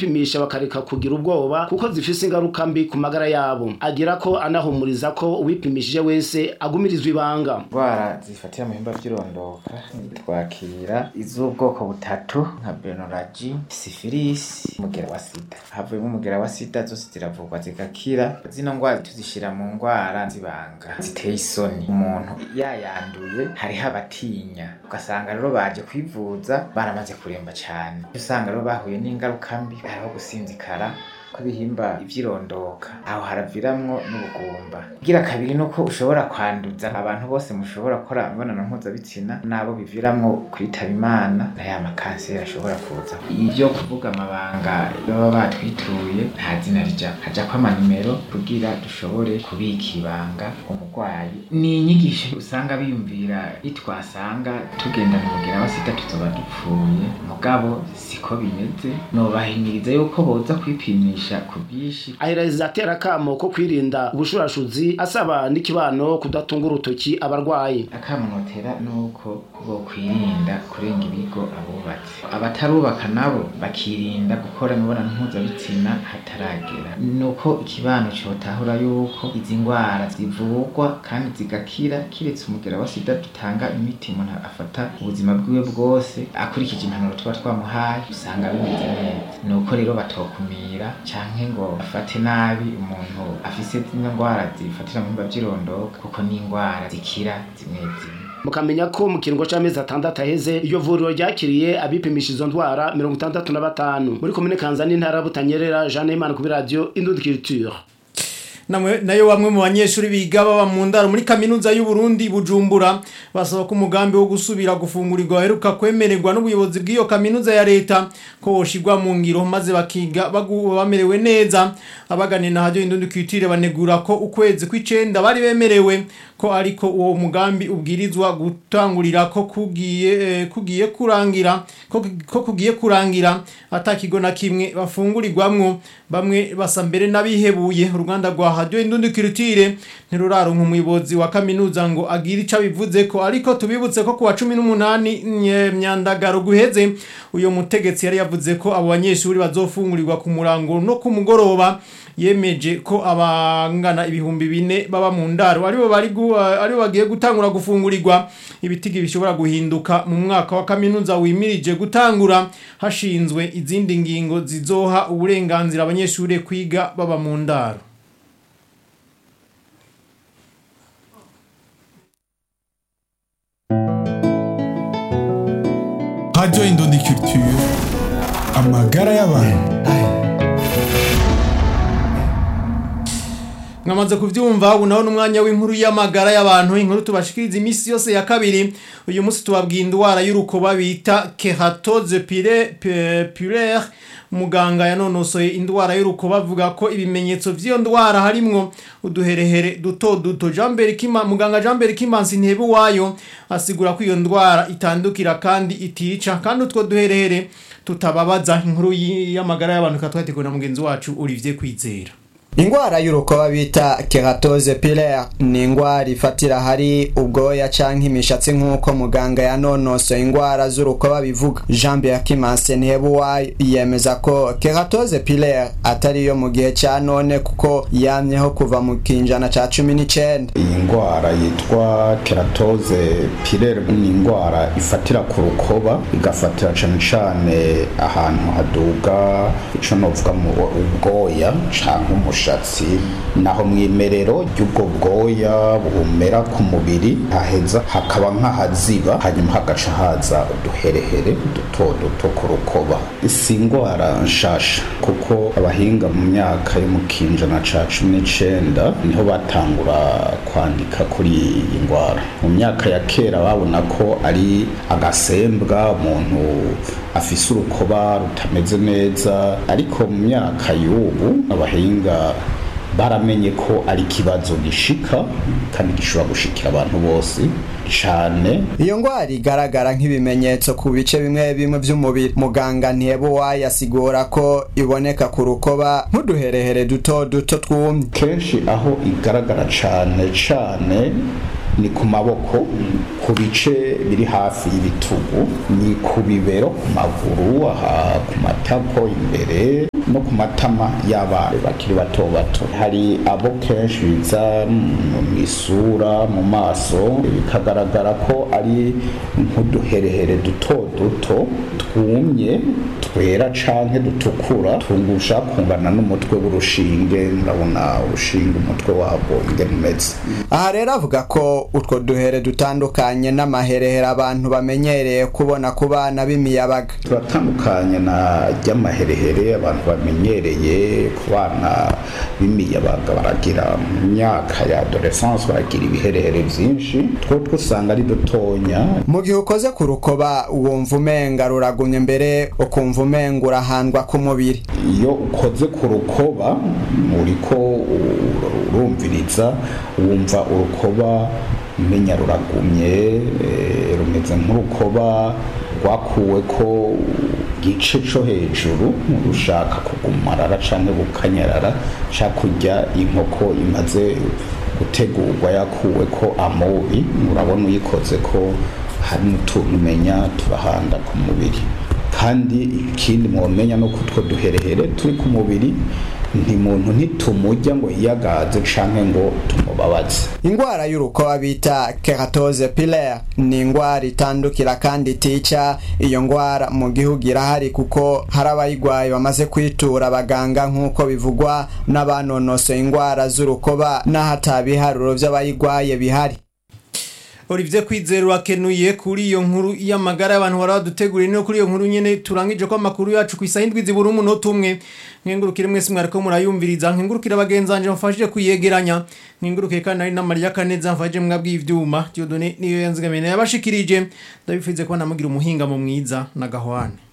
kwipimisha bakareka kugira ubwoba kuko zifise ingaruka mbi ku magara yabo agira ko anahumuriza ko uwipimishije wese agumirizwa ibanga indwara zifatira mu bihimba by'irondoka twakira iz'ubwoko butatu nka benoragi sifilisi umugera wa sida havuyemo umugera wa sida zose ziravurwa zigakira zino ndwara tuzishyira mu ndwara zibanga ziteye isoni umuntu yayanduye hariho abatinya ugasanga rero baje kwivuza baramaze kuremba cyane usanga rero bahuye n'ingaruka mbi hariho gusinzikara kw'ibihimba ivyirondoka aho haraviramwo n'ubugumba igira kabiri nuko ushobora kwanduza abantu bose mushobora gukora imibonano mpuzabitsina nabo biviramwo kwitaba imana na ya makanseri ashobora kuza ivyo kuvuga amabanga baba batwituye nta zina rija hajako amanimero kugira dushobore kubika ibanga umurwayi ni inyigisho usanga biyumvira itwasanga tugendana umugera wa sida tuzoba dupfuye mugabo siko bimeze nobahimiriza yuko boza kwipimisha ku bwinshi aheraza atera akamo ko kwirinda ubushurashuzi asaba n'ikibano kudatunga urutoki abarwayi akamunotera nuko bokwirinda kurenga ibigo abubatse abatarubaka nabo bakirinda gukora imibonano mpuzabitsina hataragera nuko ikibano cotahura yuko izi ndwara zivurwa kandi zigakira kiretse umugera wa sida dutanga imiti umuntu afata ubuzima bwiwe bwose akurikije impanuro tuba twamuhaye usanga bimeze neza nuko rero batokumira canke ngo afate nabi umuntu afise zino ndwara zifatira mu bihimba vy'irondoka kuko ni indwara zikira zimwe zimwe mukamenya ko mu kiringo c'amezi atandatu aheze iyo vuriro ryakiriye abipimisha izo ndwara mirongo itandatu na batanu muri komine kanza n'intara ya butanyerera jeanne imana kuri radiyo indundi culture namwe nayo bamwe mu banyeshuri biga baba mu ndaro muri kaminuza y'u Burundi Bujumbura basaba ko umugambi wo gusubira gufungurirwa waheruka kwemererwa n'ubuyobozi bw'iyo kaminuza ya leta ko woshirwa mu ngiro maze bakiga bagu- bamerewe neza abaganira na radio indundi kwitire banegura ko ukwezi kw'icenda bari bemerewe ko ariko uwo mugambi ubwirizwa gutangurira ko kugiye eh, kugiye kurangira ko, ko kugiye kurangira atakigo na kimwe bafungurirwamwo bamwe basa mbere n'abihebuye uruganda rwa radio indundi kirutire ntiruraronka umuyobozi wa kaminuza ngo agire ico bivuze ko ariko tubibutse ko kuwa 18 nye- myandagaro guheze uyo mutegetsi yari yavuze ko abo banyeshuri bazofungurirwa ku murango no ku mugoroba yemeje ko abangana ibihumbi bine baba mu ndaro aribo bari gu- aribo bagiye gutangura gufungurirwa ibitigi bishobora guhinduka mu mwaka wa kaminuza wimirije gutangura hashinzwe izindi ngingo zizoha uburenganzira abanyeshuri kwiga baba mu ndaro Radio Indundi Culture amagara y'abantu mwamaze kuvyumva ubu naho n'umwanya w'inkuru y'amagara y'abantu inkuru tubashikiriza iminsi yose ya kabiri uyu munsi tubabwiye indwara y'urukoba bita keratose pulaire muganga yanonosoye indwara y'urukoba avuga ko ibimenyetso vy'iyo ndwara harimwo uduherehere duto duto Jean Berikima muganga Jean Berikimansi ntebe wayo asigura ko iyo ndwara itandukira kandi itica kandi utwo duherehere tutababaza inkuru y- y'amagara y'abantu katwateguwe na mugenzi wacu Olivier Kwizera Ingwara y'urukoba bita keratose pilaire ni ingwara ifatira hari ubwoya canke imishatsi nk'uko muganga yanonosoye ingwara z'urukoba bivuga Jean Pierre Kimanse Ntihebuwayo yemeza ko keratose pilaire atari yo mu gihe ca none kuko yamyeho kuva mu kinjana ca cumi n'icenda iyi ndwara yitwa keratoze pirere ni indwara ifatira ku rukoba igafatira cane cane ahantu haduga ico novuga mu ubwoya canke umushatsi naho mwimerero ry'ubwo bwoya bumera ku mubiri haheza hakaba nk'ahaziba hanyuma hagaca haza uduherehere duto duto ku rukoba si indwara nshasha kuko abahinga mu myaka yo mu kinjana ca cumi n'icenda niho batangura kwandika kuri iyi ndwara mu myaka ya kera babona ko ari agasembwa umuntu afise urukoba rutameze neza ariko mu myaka y'ubu abahinga baramenye ko ari ikibazo gishika kandi gishobora gushikira abantu bose cane iyo ngwara igaragara nk'ibimenyetso ku bice bimwe bimwe vy'umubiri muganga Ntihebuwayo asigura ko iboneka ku rukoba nk'uduherehere duto duto twumye kenshi aho igaragara cane cane ni ku maboko ku bice biri hafi y'ibitugu ni ku bibero ku maguru aha ku matako imbere no ku matama y'abana bakiri bato bato hari abo kenshi biza mu isura mu maso bikagaragara ko ari nk'uduherehere duto duto twumye twera canke dutukura tungusha kungana n'umutwe w'urushinge ndabona urushinge umutwe wabwo ingene umeze aha rero avuga ko utwo duhere dutandukanye n'amaherehere abantu bamenyereye kubona ku bana b'imiyabaga turatandukanye na ry'amaherehere abantu bamenyereye ku bana b'imiyabaga baragira mu myaka ya adolescence baragira ibiherehere vyinshi two usanga ari dutonya mu gihe ukoze ku rukoba wumva umenga ruragumye mbere ukumva umenga urahandwa ku mubiri iyo ukoze ku rukoba uriko urumviriza wumva urukoba umenya ruragumye rumeze nk'urukoba rwakuwe ko gice co hejuru rushaka kugumarara canke gukanyarara shaka kurya inkoko imaze gutegurwa yakuwe ko amobi urabona uyikoze ko hari n'utuntu umenya turahanda ku mubiri kandi ikindi mwomenya no kutwo duherehere turi ku mubiri ntimuntu ntitumujya ngo yiyagaze canke ngo tumubabaze ingwara y'urukoba bita keratose pilaire ni ingwara itandukira kandi itica iyo ngwara mu gihugu irahari kuko hari abayigwaye bamaze kwitura abaganga nk'uko bivugwa n'abanonosoye ingwara z'urukoba n'ahatabiharuro vy'abayigwaye bihari Olivier Kwizera urakenuye kuri iyo nkuru y'amagara y'abantu baraduteguriye no kuri iyo nkuru nyene turangije ko amakuru yacu ku isaha indwi zibura umunota umwe nkengurukire mwese mwariko murayumviriza nkengurukire abagenzanje mfashije kuyegeranya nkengurukire kandi ari na Maria Kaneza mfashije mwabwiye ivyuma Dieudonné niyo yanzigamene yabashikirije ndabifize ko namugira umuhinga mu mwiza na gahwane